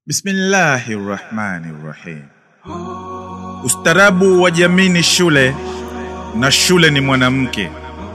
Bismillahi rahmani rahim. Ustarabu wa jamii ni shule na shule ni mwanamke.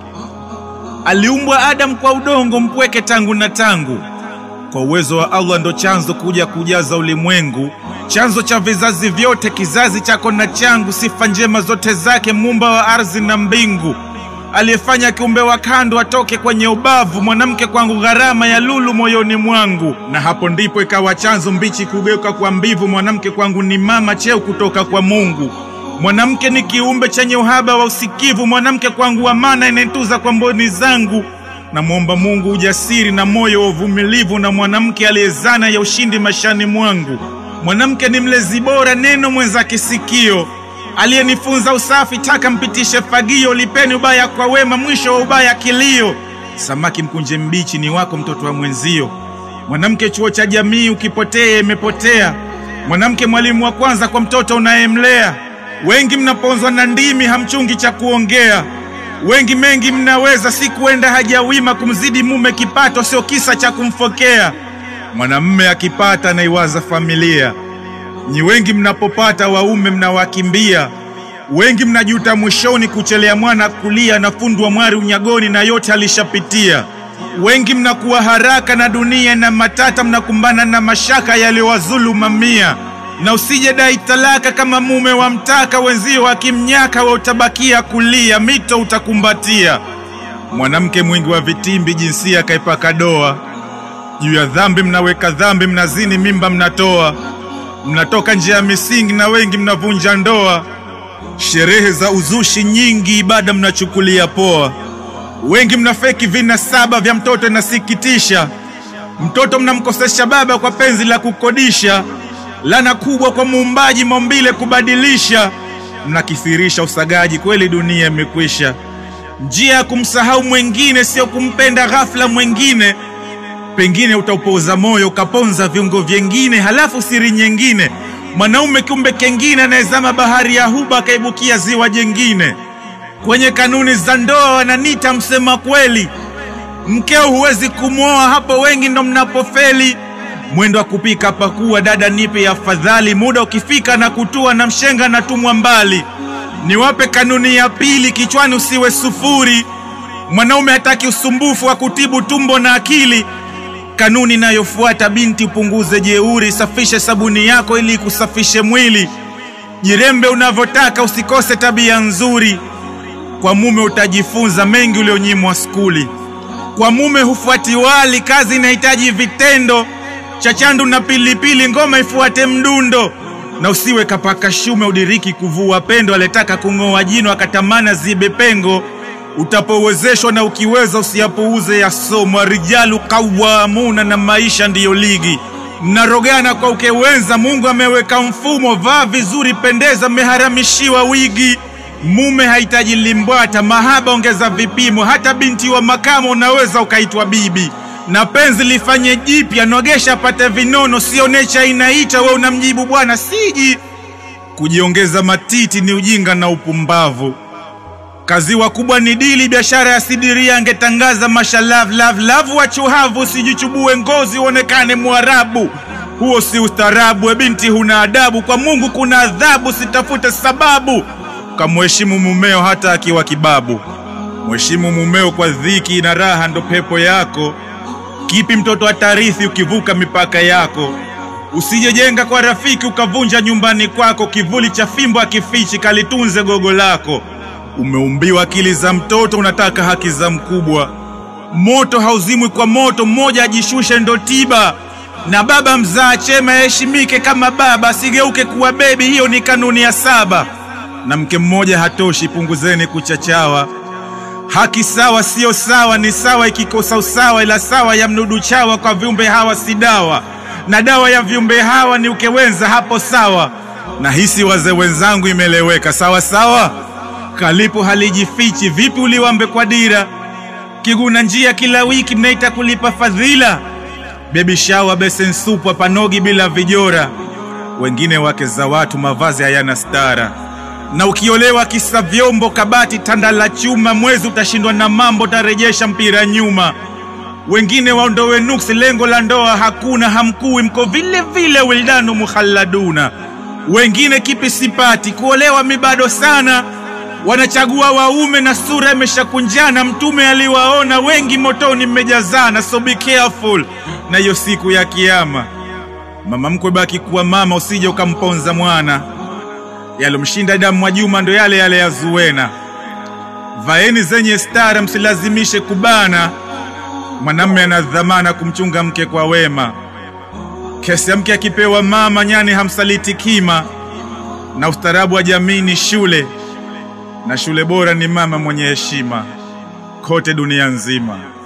Aliumbwa Adam kwa udongo mpweke tangu na tangu. Kwa uwezo wa Allah ndo chanzo kuja kujaza ulimwengu, chanzo cha vizazi vyote, kizazi chako na changu, sifa njema zote zake, muumba wa ardhi na mbingu, aliyefanya kiumbe wa kando atoke kwenye ubavu, mwanamke kwangu gharama ya lulu moyoni mwangu. Na hapo ndipo ikawa chanzo mbichi kugeuka kwa mbivu, mwanamke kwangu ni mama cheo kutoka kwa Mungu. Mwanamke ni kiumbe chenye uhaba wa usikivu, mwanamke kwangu amana inayetuza kwa mboni zangu. Namwomba Mungu ujasiri na moyo wa uvumilivu, na mwanamke aliyezana ya ushindi maishani mwangu. Mwanamke ni mlezi bora, neno mwenzake sikio, aliyenifunza usafi, taka mpitishe fagio, lipeni ubaya kwa wema, mwisho wa ubaya kilio. Samaki mkunje mbichi ni wako, mtoto wa mwenzio. Mwanamke chuo cha jamii, ukipotea imepotea. Mwanamke mwalimu wa kwanza kwa mtoto unayemlea. Wengi mnaponzwa na ndimi, hamchungi cha kuongea. Wengi mengi mnaweza, si kuenda haja wima, kumzidi mume kipato sio kisa cha kumfokea. Mwanamume akipata anaiwaza familia. Nyi wengi mnapopata waume mnawakimbia. Wengi mnajuta mwishoni, kuchelea mwana kulia na fundwa mwari unyagoni, na yote alishapitia. Wengi mnakuwa haraka na dunia na matata, mnakumbana na mashaka yaliyowazulu mamia. Na usije dai talaka kama mume wa mtaka, wenzio akimnyaka wa utabakia kulia, mito utakumbatia. Mwanamke mwingi wa vitimbi, jinsia kaipaka doa. Juu ya dhambi mnaweka dhambi, mnazini mimba mnatoa, mnatoka njia ya misingi na wengi mnavunja ndoa. Sherehe za uzushi nyingi, ibada mnachukulia poa. Wengi mnafeki vinasaba vya mtoto, inasikitisha. Mtoto mnamkosesha baba kwa penzi la kukodisha. Lana kubwa kwa muumbaji maumbile kubadilisha. Mnakithirisha usagaji, kweli dunia imekwisha. Njia ya kumsahau mwengine sio kumpenda ghafla mwengine. Pengine utaupoza moyo ukaponza viungo vyengine, halafu siri nyingine. Mwanaume kiumbe kengine anayezama bahari ya huba akaibukia ziwa jengine. Kwenye kanuni za ndoa wananita msema kweli, mkeo huwezi kumwoa, hapo wengi ndo mnapofeli. Mwendo wa kupika pakuwa, dada nipe afadhali, muda ukifika na kutua na mshenga na tumwa mbali. Niwape kanuni ya pili, kichwani usiwe sufuri. Mwanaume hataki usumbufu wa kutibu tumbo na akili. Kanuni inayofuata binti, upunguze jeuri, safishe sabuni yako ili kusafishe mwili. Jirembe unavyotaka, usikose tabia nzuri. Kwa mume utajifunza mengi ulionyimwa skuli. Kwa mume hufuati wali, kazi inahitaji vitendo. Chachandu na pilipili, ngoma ifuate mdundo. Na usiwe kapaka shume, udiriki kuvua pendo. Aletaka kung'oa jino, akatamana zibe pengo. Utapowezeshwa na ukiweza, usiyapuuze yasomwa. Rijalu kawamuna, na maisha ndiyo ligi. Mnarogana kwa ukewenza, Mungu ameweka mfumo. Vaa vizuri, pendeza, mmeharamishiwa wigi. Mume hahitaji limbwata, mahaba ongeza vipimo. Hata binti wa makamo unaweza ukaitwa bibi. Na penzi lifanye jipya, nogesha pate vinono, sio necha inaita, we unamjibu bwana siji. Kujiongeza matiti ni ujinga na upumbavu. Kazi wakubwa ni dili, biashara ya sidiria, angetangaza masha love love love. Wachuhavu usijichubue ngozi uonekane Mwarabu, huo si ustarabu. We binti huna adabu, kwa Mungu kuna adhabu, sitafute sababu. Kamheshimu mumeo hata akiwa kibabu. Mheshimu mumeo kwa dhiki na raha, ndo pepo yako. Kipi mtoto atarithi ukivuka mipaka yako? Usijejenga kwa rafiki ukavunja nyumbani kwako. Kivuli cha fimbo akifichi, kalitunze gogo lako. Umeumbiwa akili za mtoto, unataka haki za mkubwa. Moto hauzimwi kwa moto, mmoja ajishushe ndo tiba. Na baba mzaa chema yaheshimike kama baba, asigeuke kuwa bebi, hiyo ni kanuni ya saba. Na mke mmoja hatoshi, punguzeni kuchachawa. Haki sawa siyo sawa, ni sawa ikikosa usawa, ila sawa ya mnudu chawa. Kwa viumbe hawa si dawa, na dawa ya viumbe hawa ni ukewenza, hapo sawa. Na hisi wazee wenzangu, imeleweka sawa sawa. Kalipo halijifichi, vipi uliwambe kwa dira? Kiguna njia kila wiki, mnaita kulipa fadhila. Bebi shawa, besen supu, hapanogi bila vijora. Wengine wake za watu, mavazi hayana stara na ukiolewa kisa vyombo, kabati, tanda la chuma, mwezi utashindwa na mambo, tarejesha mpira nyuma. wengine waondowe nuksi, lengo la ndoa hakuna, hamkui, mko vile vile, wildanu mukhalladuna. Wengine kipi sipati, kuolewa mi bado sana, wanachagua waume na sura imeshakunjana. Mtume aliwaona wengi motoni mmejazana, so be careful na hiyo siku ya Kiyama. Mama mkwe baki kuwa mama, usije ukamponza mwana. Yalomshinda damu Mwajuma ndo yale yale ya Zuwena. Vaeni zenye stara, msilazimishe kubana. Mwanamme ana dhamana kumchunga mke kwa wema. Kesi ya mke akipewa mama, nyani hamsaliti kima. Na ustaarabu wa jamii ni shule, na shule bora ni mama mwenye heshima kote dunia nzima.